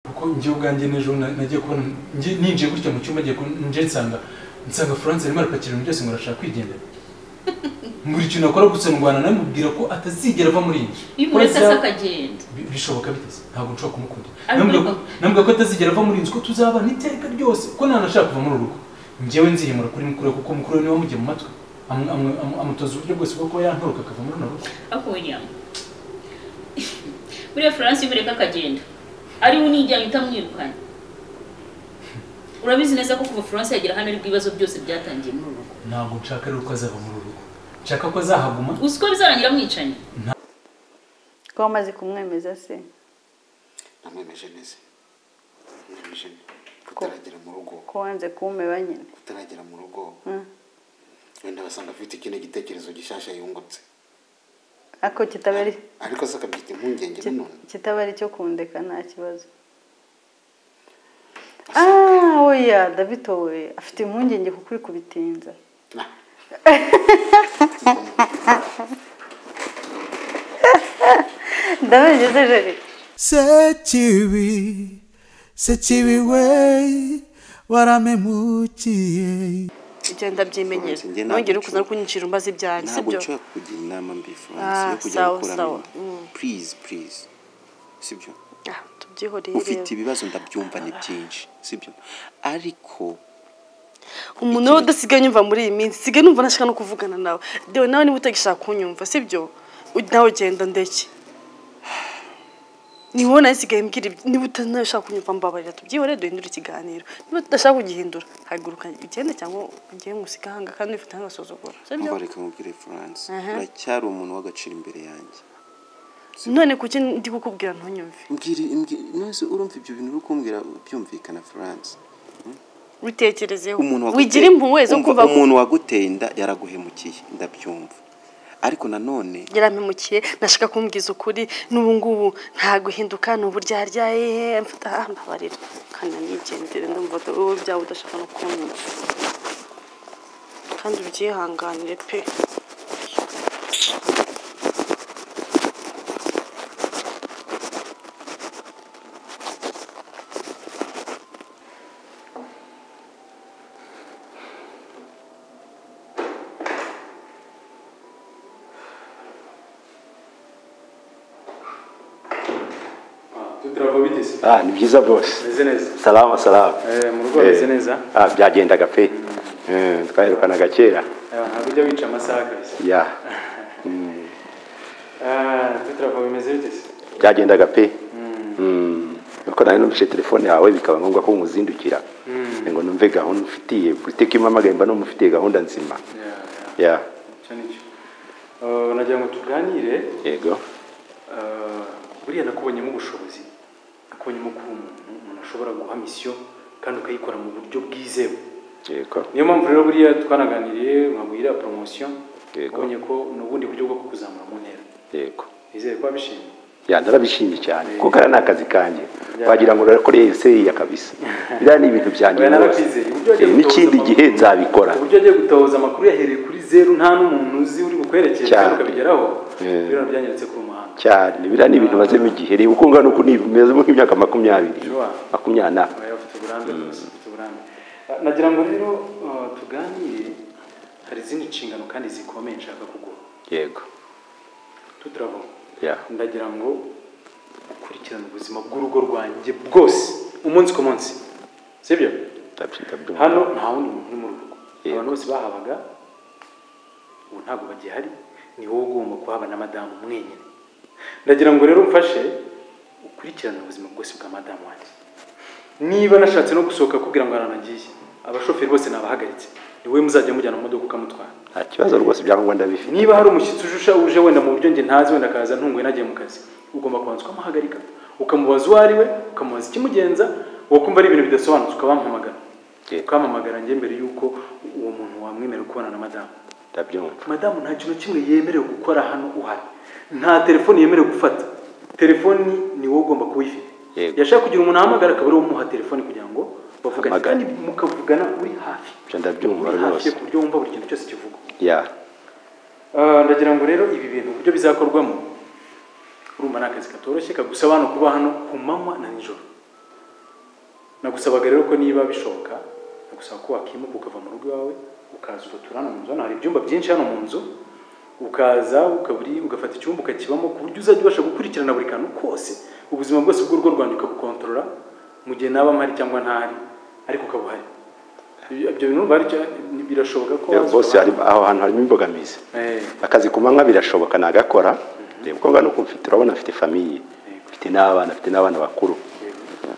kuko njye ubwanjye n'ejo nagiye kubona ninjiye gutya mu cyumba nje nsanga nsanga furanse arimo arapakira ibintu byose ngo arashaka kwigendera buri kintu akora gusa ndwana namubwira ko atazigera ava muri iyi nzu iyo umuretse se akagenda bishoboka biteze ntabwo nshobora kumukunda nambwira ko atazigera ava muri iyi nzu ko tuzabana iteka ryose ko ntanashaka kuva muri uru rugo njyewe nzihimura kuri mukuru we kuko mukuru we niwe wamugiye mu matwi amutoza uburyo bwose bwo kuba yanturuka akava muri runo rugo ako william buriya furanse iyo umureka akagenda ariwe unijyanye utamwirukanye urabizi neza ko kuva furanse yagera hano aribwo ibibazo byose byatangiye muri uru rugo ntabwo nshaka rero ko azava muri uru rugo nshaka ko azahaguma uzi ko bizarangira mwicanye ko wamaze kumwemeza se namwemeje neza namwemeje kutaragera mu rugo ko wanze kumeba nyine kutaragera mu rugo wenda basanga afite ikindi gitekerezo gishyashya yungutse ako kitaba ari ariko se akabyita impungenge nanone kitaba ari cyo kundeka nta kibazo ah oya david we afite impungenge kuko uri kubitinza Nah, ndabengeze jeri sekibi sekibi we baramemukiye ibyo ndabyimenyera Florence, njye nongere ntabwo ukuza no kunyicira umbaza ibyanjye ntabwo sibyo nshobora kukugira inama mbi furanse Ah, yo kujya sawa, gukuramo sawa. Mm. purize purize sibyo Ah, tubyihorere ufite ibibazo ndabyumva ni byinshi sibyo ariko umuntu we udasigaye unyumva muri iyi minsi sigaye numva nashaka no kuvugana nawe dewe nawe niba utagishaka kunyumva sibyo U- nawe genda ndeke niwe nawe sigaye mbwira iby- niba utanawe ushaka kunyumva mbabarira tubyihorere duhindure ikiganiro niba tudashaka kugihindura haguruka ugende cyangwa ugende musige ahanga kandi wifite nk'agasuzuguro sibyo mbabareka mubwire furanse Aha. uracyari umuntu w'agaciro imbere yanjye none kuki ndi kukubwira ntunyumve mbwira mbwira- nonese urumva ibyo bintu uri kumbwira byumvikana furanse witekerezeho umuntu waguteye- wigira impuhwe zo umva, kumva umuntu waguteye inda yaraguhemukiye ndabyumva ariko nanone yarampemukiye nashaka kumbwiza ukuri n'ubu ngubu nta guhinduka ni uburyaryya yehe mfata ah, mbabarira kandi nigendere ndumva ko wowe byaba udashaka no kunyumva kandi ubyihanganire pe tuturava bigeze Ah, ni byiza bose meze neza salama salama Eh, mu rugo hameze neza? ah, byagendaga pe Eh, twaherukanaga kera Eh, ntabwo ujya wica amasaha kabisa ya Ah, tuturava bimeze bigeze byagendaga pe Mm. nuko nawe numvise telefone yawe bikaba ngombwa ko muzindukira ngo numve gahunda ufitiye butike impamagaye mba numufitiye gahunda nzima ya icyo nicyo Eh, nagira ngo tuganire yego eh, buriya nakubonyemo ubushobozi nakubonyemo kuba umuntu umuntu ashobora guha misiyo kandi ukayikora mu buryo bwizewe yego niyo mpamvu rero buriya twanaganiriye nkabwira poromosiyo Yego. wabonye ko ni ubundi buryo bwo kukuzamura mu ntera yego nizere ko wabishimye ya ndarabishimye cyane Eh. kuko ari n'akazi kanjye Ya. wagira ngo urakoreye seriya kabisa biriya ni ibintu byanjye Oya, rwose narakwizeye. Uburyo wagiye Eh, n'ikindi gutoza gihe amakuru- nzabikora uburyo agiye gutoza amakuru yahereye kuri zeru nta n'umuntu uzi uri bukwerekeze Cyane. kandi ukabigeraho Eh. biriya byanyeretse ku muhanda cyane biriya ni ibintu mazemo igihe reba uko ungana uku nimeze nk'imyaka makumyabiri Sure. makumyabiri Oya, ufite uburambe rwose ufite uburambe Ah, nagira ngo rero ah, tuganire hari izindi nshingano kandi zikomeye nshaka kuguha yego tuturabo Ya. ndagira ngo ukurikirane ubuzima bw'urugo rwanjye bwose umunsi ku munsi sibyo Ndabyi- ndabyumva. hano nta wundi muntu uri mu rugo Yego. abantu bose bahabaga ubu ntabwo bagihari ni wowe ugomba kuhaba na madamu mwenyine ndagira ngo rero umfashe ukurikirane ubuzima bwose bwa madamu wanjye niba nashatse no gusohoka akubwira ngo aranagiye abashoferi bose nabahagaritse ni wowe muzajya mujyana mu modoka ukamutwara nta kibazo rwose ibyangombwa ndabifite niba hari umushyitsi ujusha uje wenda mu buryo njye ntazi wenda akaza ntunguye nagiye mu kazi ugomba kubanza ukamuhagarika ukamubaza uwo ari we ukamubaza ikimugenza wakumva ari ibintu bidasobanutse ukabampamagara Yego. ukampamagara njye mbere y'uko uwo muntu wamwemerera kubana na madamu ndabyumva madamu nta kintu kimwe yemerewe gukora hano uhari nta telefoni yemerewe gufata telefoni ni wowe ugomba kuba uyifite Yego. yashaka kugira umuntu ahamagara akaba ari we umuha telefoni kugira ngo bavugane Hamagara. kandi mukavugana uri hafi Ibyo ndabyumva uri hafi rwose ku buryo wumva buri kintu cyose kivugwa ya Ah, ndagira ngo rero ibi bintu uburyo bizakorwamo urumva ni akazi katoroshye kagusaba hano kuba hano ku manywa na nijoro nagusabaga rero ko niba bishoboka nagusaba ko wakimuka ukava mu rugo iwawe ukaza ugatura hano mu nzu hano hari ibyumba byinshi hano mu nzu ukaza ukaburi ugafata icyumba ukakibamo ku buryo uzajya ubasha gukurikirana buri kantu kose ubuzima bwose bw'urugo rwanjye ukabukontorora mu gihe naba mpari cyangwa ntahari ariko ukaba uhari Ibyo- ibyo bintu bari birashoboka ko waza bose ukaba- aho hantu harimo imbogamizi Eh, akazi ku manywa birashoboka nagakora reba uko ngana uko mfite urabona mfite famiye mfite n'abana mfite n'abana bakuru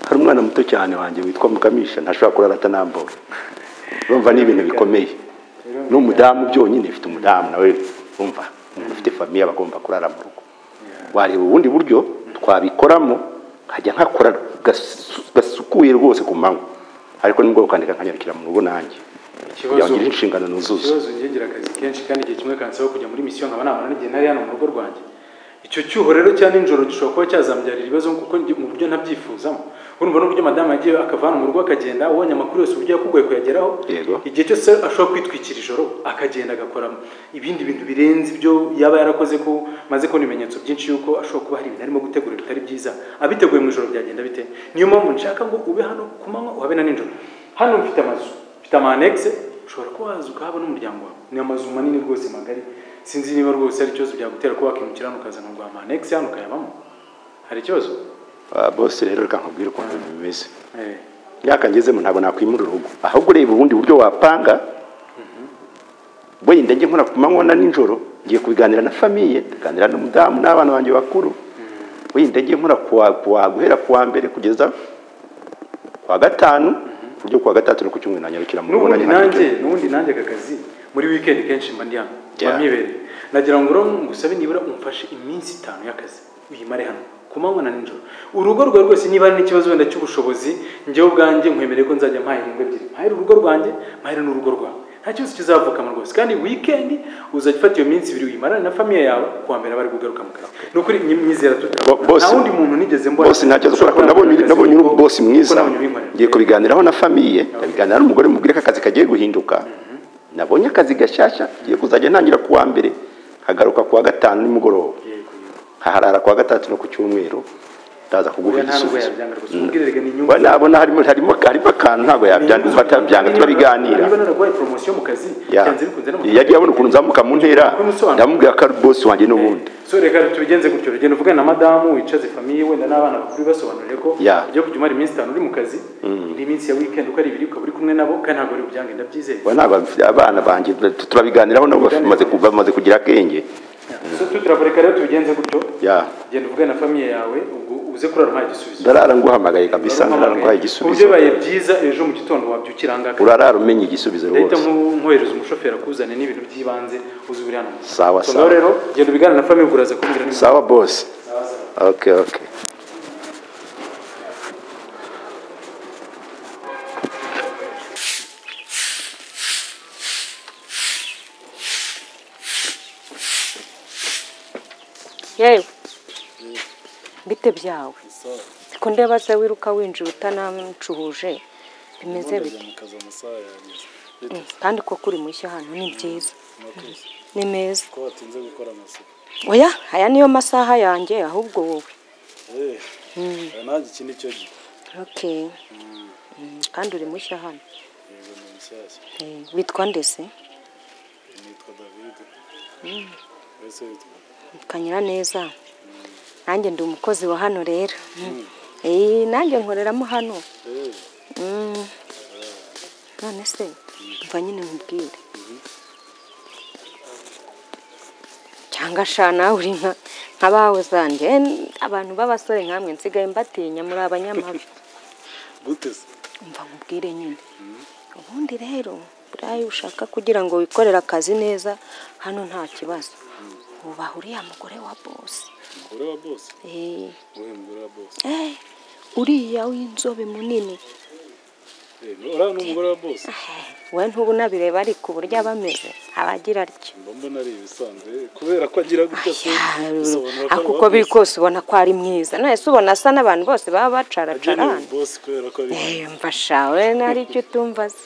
hari umwana muto cyane wanjye witwa mukamisha ntashobora kurara atanambora urumva ni ibintu bikomeye n'umudamu byonyine mfite umudamu nawe urumva umuntu ufite famiye aba agomba kurara mu rugo wareba ubundi buryo twabikoramo nkajya nkakora gasu- gasukuye rwose ku manywa ariko ni ngombwa kwandika nkanyarukira mu rugo nanjye kugira ngo ikibazo ngire inshingano nuzuze ikibazo ngegera akazi kenshi kandi igihe kimwe kansaba kujya muri misiyo nkaba nabona n'igihe nari hano mu rugo rwanjye icyo cyuho rero cya nijoro gishobora kuba cyazambyarira ibibazo kuko njye- mu buryo ntabyifuzamo urumva n'uburyo madamu yagiye akava hano mu rugo akagenda ubonye amakuru yose uburyo yakugoye kuyageraho Yego. igihe cyose ashobora kwitwikira ijoro akagenda agakora ibindi bintu birenze ibyo yaba yarakoze ko maze kubona ibimenyetso byinshi yuko ashobora kuba hari ibintu arimo gutegura bitari byiza abiteguye mu ijoro byagenda bite niyo mpamvu nshaka ngo ube hano ku manywa uhabe na nijoro hano mfite amazu mfite ama annexe ushobora kuba waza ukahaba n'umuryango wawe ni amazu manini rwose magari sinzi niba rwose hari ikibazo byagutera kuba wakimukira hano ukazana urwa ama annexe hano ukayabamo hari ikibazo Ah, bose rero reka nkubwire ukuntu ibintu bimeze Eh, imyaka ngezemo ntabwo nakwimura urugo ahubwo ureba ubundi buryo wapanga wenda njye nkora ku manywa na nijoro ngiye kubiganira na famiye tuganira n'umudamu n'abana banjye bakuru wenda njye nkora kuwa, kuwa guhera kuwa mbere kugeza kuwa gatanu ku buryo kuwa gatatu no ku cyumweru nanyarukira mu rugo n'ubundi nanjye nkajya nanjye kubyumva. n'ubundi nanjye aka kazi muri weekend kenshi mba ndi hano Yeah. mba mwibereye nagira ngo rero ngusaba nibura umfashe iminsi itanu y'akazi uyimare hano ku manywa na nijoro urugo rwawe rwose niba hari n'ikibazo wenda cy'ubushobozi njyewe ubwanjye nkwemereye ko nzajya mpahira ingo ebyiri mpahira urugo rwanjye mpahira n'urugo rwawe nta kibazo kizavukamo rwose kandi weekend uzajya ufata iyo minsi ibiri uyimarane na famiye yawe kuwa mbere bari kugaruka mu kazi ni ukuri nyi- nyizera Bo- tutaba boss- nta wundi muntu nigeze mbona bose nta kibazo kubera ko nabonye nabonye uri boss mwiza ngiye kubiganiraho na famiye ndabiganira n'umugore mubwire ko akazi kagiye guhinduka nabonye akazi gashyashya ngiye kuzajya ntangira kuwa mbere nkagaruka kuwa gatanu nimugoroba nkaharara kuwa gatatu no ku cyumweru ndaza kuguha Oya, nta nubwo igisubizo yabyanga rwose ubwirerega ni inyungu Wa- nabona harimo harimo harimo akantu ntabwo yabyanga Niba- atabyanga niba- turabiganira niba naraguhaye poromosiyo mu kazi Ya. byanze bikunze no mu yagiye abona ukuntu nzamuka mu ntera Ukuntu usobanura. ndamubwira ko ari bosi wanjye n'ubundi so reka tubigenze gutyo rugenda uvugana na madamu wicaze famiye wenda n'abana bakuru bibasobanurire ko Ya. ujya kujya umara iminsi itanu uri mu kazi indi minsi ya weekend uko ari ibiri ukaba uri kumwe nabo kandi ntabwo ari bubyange ndabyizeye Wa, ntabwo abifite- abana banjye turabiganiraho nabo bamaze ku- bamaze kugira akenge so tuturaboneka rero tubigenze gutyo ya genda uvugane na famiye yawe ubwo uze kurara umpaye igisubizo ndarara nguhamagaye kabisa ndarara nguhaye Ku buryo igisubizo bibaye byiza ejo mu gitondo wabyukira aha ngaha urarara umenya igisubizo leta rwose nkohereza umushoferi akuzane n'ibintu by'ibanze uzi buri hano Sawa, So, sawa. ngaho rero genda ubigane na famiye uguraza kumbwira nimba sawa bosi okay okay yewe bite byawe ko ndeba se wiruka winjira utanamucuhuje bimeze bite Mm, kandi ko kuri mushya hano ni byiza ni meza oya aya niyo masaha yanjye ahubwo wowe okay Mm, kandi uri mushya hano Eh, witwa ndese ukanyura neza nanjye ndi umukozi wa hano rero Eh, nanjye nkoreramo hano Mm. none se mva nyine nkubwire cyangwa sha nawe uri nka nk'abawe zanjye Eh, abantu b'abasore nkamwe nsigaye mbatinya muri abanyamabi mva nkubwire nyine ubundi rero buriya iyo ushaka kugira ngo wikorere akazi neza hano nta kibazo wubaha uriya mugore wa bosi Eh. Eh, uriya w'inzobe munini we ntubu nabireba ariko uburyo aba ameze aba agira atya Ayaruru. ariko uko biri kose ubona ko ari mwiza nahise ubona asa n'abantu bose baba bacaracarana Eh, mva shawe nari icyo utumva se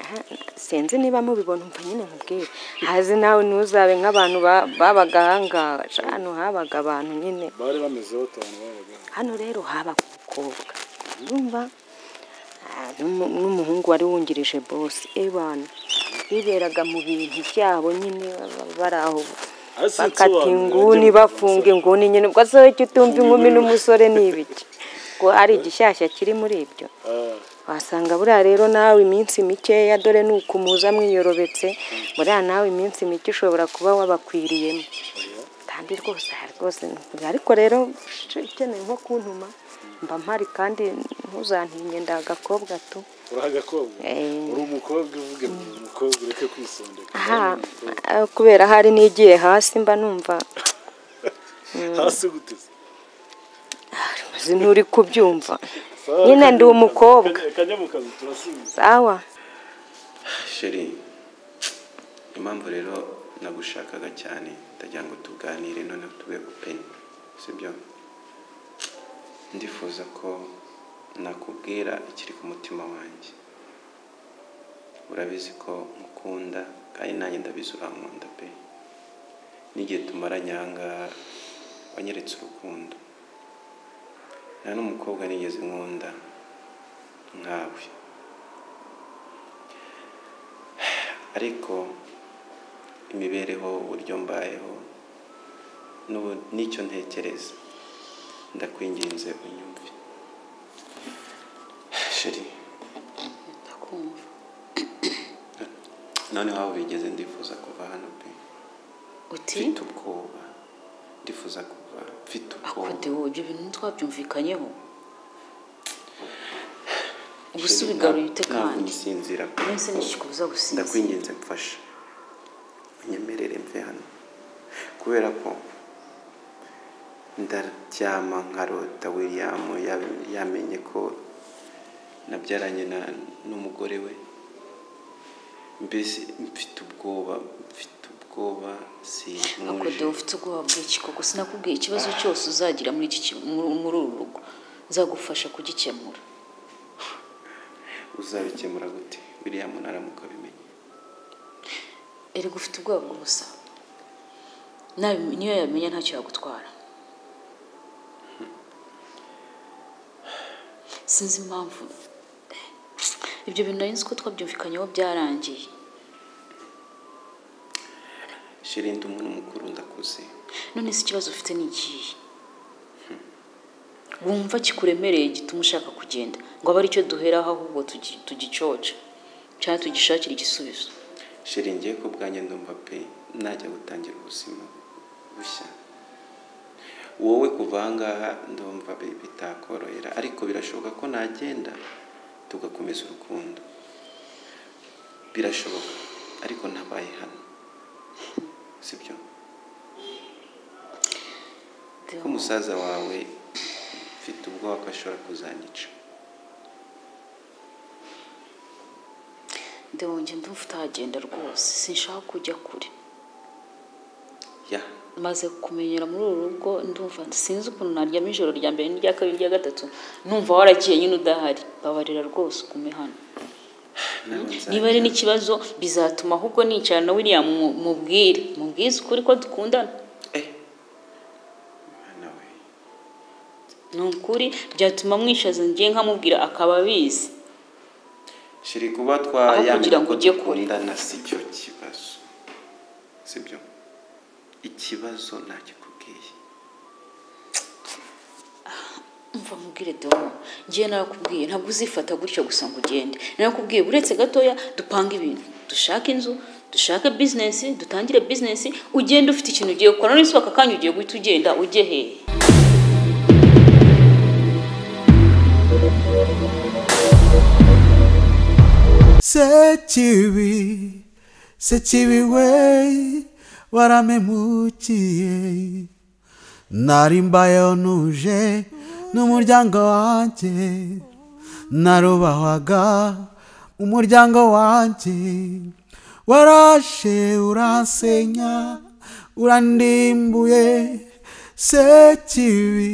Aha, sinzi niba mubibona umva nyine nkubwire hazi nawe ntuzabe nk'abantu ba- babaga ahangaha hano habaga abantu nyine bari bamezeho utuntu babaga hano rero habaga umukobwa urumva Ah, n'umu- n'umuhungu wari wungirije bose ebana biberaga mu bintu byabo nyine baba bari aho Ariko bakata sinsobanura, inguni ngira ngo bafunga inguni nyine ubwo se icyo utumva inkumi n'umusore ni ibiki ngo ari igishyashya kiri muri ibyo Ah, wasanga buriya rero nawe iminsi mikeya dore ni ukumuza mwiyorobetse buriya nawe iminsi mike ushobora kuba wabakwiriyemo kandi rwose aha rwose ariko rero sh- ukeneye nko kuntuma mba mpari kandi ntuzantinye ndi agakobwa tu uri agakobwa Eh. uri umukobwa uvuge ngo uri umukobwa ureke kwisondeka aha Kandi ni umukobwa. eh, kubera hari n'igiye hasi mba numva hasi guteze uzi nturi kubyumva nyine ndi umukobwa kajya mu kazi turasubiza sawa sheri impamvu rero nagushakaga cyane ndagira ngo tuganire noneho tube open sibyo ndifuza ko nakubwira ikiri ku mutima wanjye urabizi ko nkukunda kandi nanjye ndabizi urankunda pe n'igihe tumaranye ahangaha wanyeretse urukundo nta n'umukobwa nigeze nkunda nkawe ariko imibereho uburyo mbayeho n'ubu- n'icyo ntekereza ndakwinginze unyumve sheri ndakumva noneho aho bigeze ndifuza kuva hano pe uti mfite ubwoba ndifuza kuva mfite ubwoba akodewo ibyo bintu ntitwabyumvikanyeho ubu se Sheri, ubigaruye nta- ute ntabwo kandi ngisinzira pe iminsi ntikikubuza gusinzira ndakwinginze mfasha unyemerere mve hano kubera ko ndaryama nkarota william ya- yamenye ko nabyaranye na- n'umugore we mbese mfite ubwoba mfite ubwoba akodewo sinkuje ufite ubwoba bw'iki koko sinakubwiye ikibazo cyose uzagira muri iki ki- muri muri uru rugo nzagufasha kugikemura uzabikemura gute william naramuka abimenye erega ufite ubwoba bw'ubusa Nabi- niyo yamenya ntacyo yagutwara sinzi impamvu ibyo bintu nari nzi ko twabyumvikanyeho byarangiye sheri ndi umuntu mukuru ndakuze none se ikibazo ufite ni ikihe wumva kikuremereye gituma ushaka kugenda ngo abe aricyo duheraho ahubwo tugi- tugicoca cyangwa tugishakira igisubizo sheri ngiye ku bwanjye ndumva pe najya gutangira ubuzima bushya wowe kuva ahangaha ndumva bi- bitakorohera ariko birashoboka ko nagenda tugakomeza urukundo birashoboka ariko ntabaye hano sibyo ko umusaza wawe mfite ubwoba ko ashobora kuzanyica ndewonge ndumva utahagenda rwose sinshaka kujya kure ya maze kumenyera muri uru rugo ndumva sinzi ukuntu naryama ijoro rya mbere n'irya kabiri n'irya gatatu numva waragiye nyine udahari babarira rwose ugume hano nawe niba ari nzajya. n'ikibazo bizatuma ahubwo nicara na william mu- mubwire mubwize ukuri ko dukundana eh mwana we ni ukuri byatuma mwishaza ngiye nkamubwira akaba abizi shiri kuba Aho kugira twayamenya ngo ko ujye kure. dukundana si cyo kibazo sibyo ikibazo ntakikubwiye mva mubwire dore ngiye narakubwiye ntabwo uzifata gutyo gusa ngo ugende narakubwiye uretse gatoya dupange ibintu dushake inzu dushake bizinesi dutangire bizinesi ugende ufite ikintu ugiye gukora none se aka kanya ugiye guhita ugenda ujye hehe sekibi sekibi we waramemukiye nari mbayeho nuje n'umuryango wanjye narubahwaga umuryango wanjye warashe uransenya urandimbuye sekibi